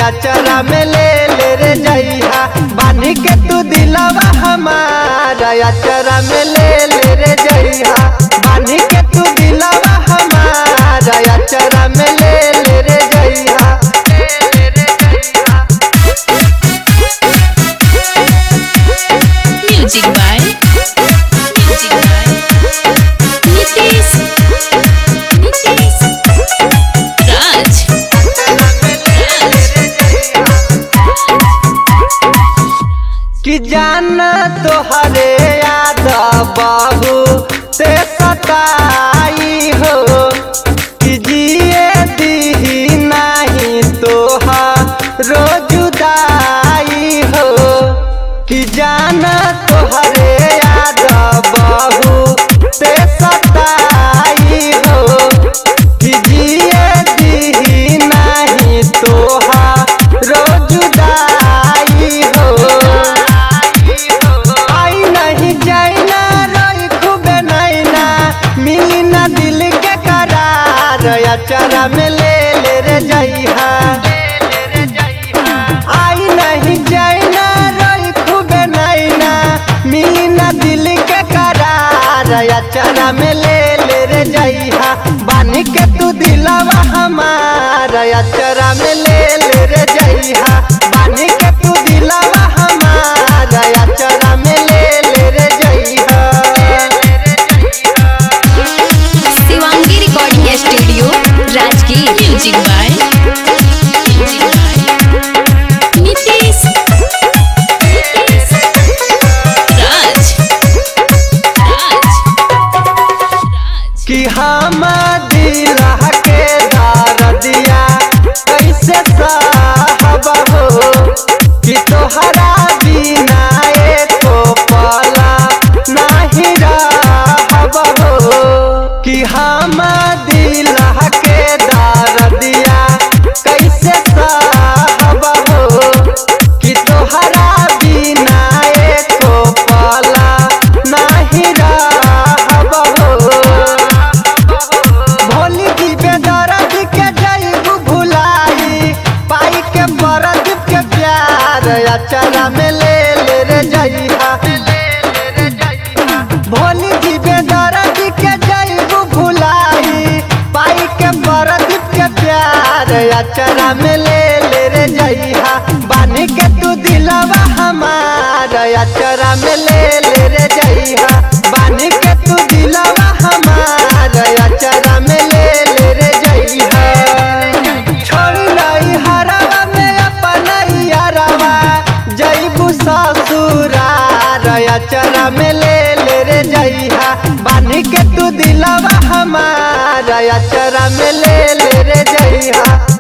अचरा में ले ले रे जइहा बानी के तू दिलवा हमारा अचरा में ले ले रे जइहा बानी के तू दिलवा हमारा अचरा में ले ले रे जइहा ले ले रे जइहा Music by Music by Nitish Nitish Raj कि जान तोहरे याद बाबू से सताई हो कि जिए दी नहीं तोहा रोजुदाई हो कि जान तोहरे याद बाबू से सताई हो कि जिए दी नहीं तोहा रोजुदाई हो आई नहीं जाइना रोई खूबे नैना मिली ना दिल के करार अचरा में ले ले रे जइहा आई नहीं जाइना रोई खूबे नैना मिली ना दिल के करार अचरा में ले ले रे जइहा बानी के तू दिलवा हमारा अचरा में ले ले रे जइहा बानी के तू दिलवा हमारा अचरा में ले ले रे जइहा Shivangi Recording Studio Rajgir Music by Music by Nitish Nitish Raj Raj Raj कि हम दिला के दार दिया कैसे साहब हो कि तोहरा बिना एको पला नहीं रहब हो कि हम दिला के दार दिया कैसे साहब हो कि तोहरा बिना एको पला नहीं रहब हो भोली की बेदर्द के जईबू भुलाई पाई के बरद के प्यार अचरा में ले ले रे जइहा भोली की बेदर्द के जईबू भुलाई पाई के बरद के प्यार अचरा में ले ले रे जइहा बानी के तू दिलवा हमारा अचरा में ले ले रे जइहा बानी के तू दिलवा हमारा अचरा में ले ले रे जइहा छोड़ लाई हरवा में अपन यारवा जइबू ससुरार अचरा में ले ले रे जइहा बानी के तू दिलवा हमारा अचरा में ले ले रे जइहा